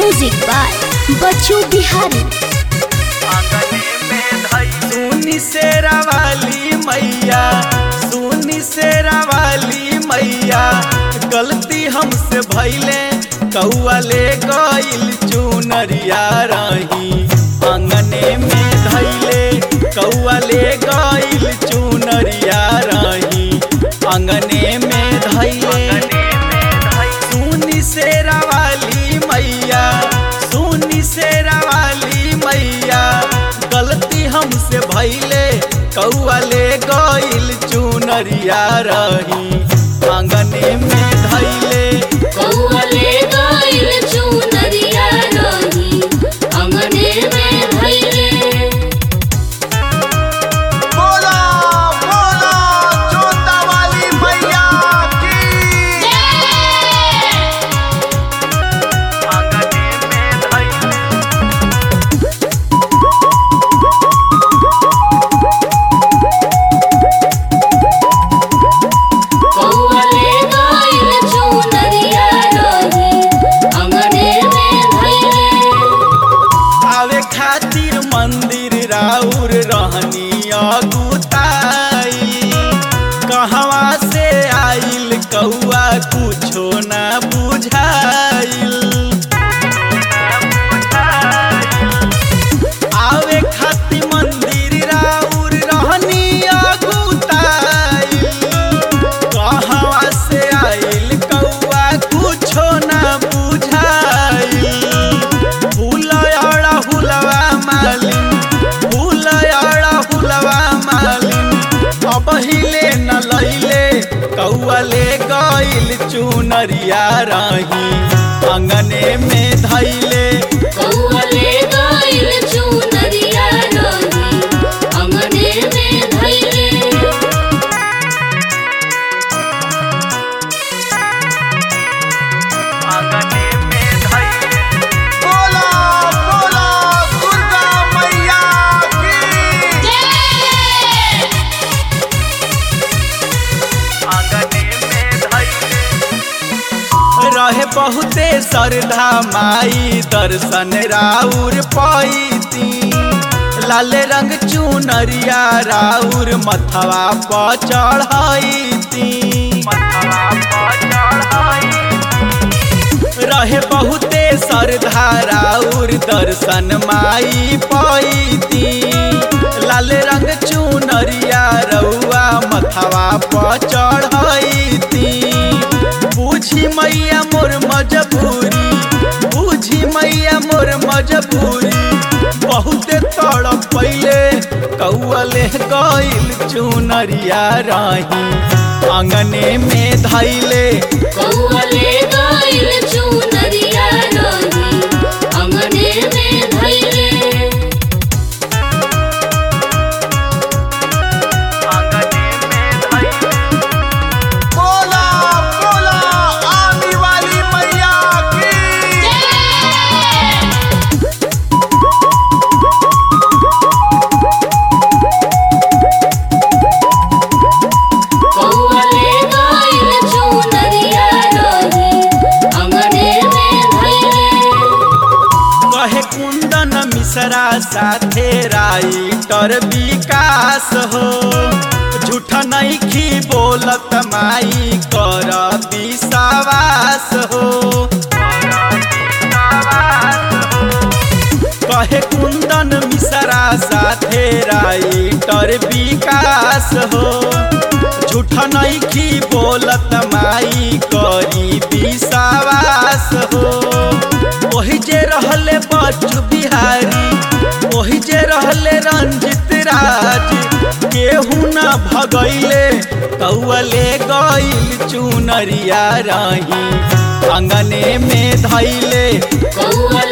music by बच्चू बिहारी सुनी शेरा वाली मैया सुनी शेरा वाली मैया गलती हमसे भैले कौआ ले गइल चुनरिया रही अंगने में धैले कौआ ले गइल चुनरिया रही अंगने में धैले सुनी शेरा वाली मैया सुनी शेरा वाली मैया गलती हमसे भैले कौआ ले गइल चुनरिया रही आंगने में धैले कौवले गइल चुनरिया रही अंगने में धइले बोला बोला जोता वाली मैया की आंगने में धैले कौवले गइल चुनरिया रही अंगने में धइले आवे खातिर मंदिर राउर रहनी अगुताई कहवा से आइल कौआ कुछो ना बुझाइल आवे खातिर मंदिर राउर रहनी अगुताई कहवा से आइल कौआ कुछो ना बुझाइल फूलयड़ा हुलवा मालिन फूलयड़ा हुलवा मालिन अब हिले न लैले कौआ ले गइल चुनरिया रही अंगने में धैले कौवले गइल चुनरिया रही अंगने में धइले अंगने में धैले बोला बोला दुर्गा मैया की आंगने में धैले रहे बहुते श्रद्धा माई दर्शन राउर पैती लाल रंग चुनरिया राउर मथवा पर चढ़ैती रहे बहुते श्रद्धा राउर दर्शन माई पैती लाल रंग चुनरिया रउआ मथवा पर चढ़ैती बुझी मैया मोर मजबूरी बुझी मैया मोर मजबूरी बहुते तड़प पहिले कौअले गइल चुनरिया रही आंगने में धैले कौवले गइल चुनरिया रही अंगने में धइले बोला बोला आने वाली मैया की कौवले गइल चुनरिया रही अंगने में धइले कहे कुंदन मिश्रा साथे राइटर विकास हो झूठ नहीं खी बोलत माई कर विश्वास हो कहे कुंदन मिश्रा साथे राइटर विकास हो झूठ नहीं खी बोलत माई करी विश्वास हो वही जे रहले बच्चू बिहारी वही जे रहले रंजित राज केहू न भगैले कौअले गइल चुनरिया रही अंगने में धैले कौवले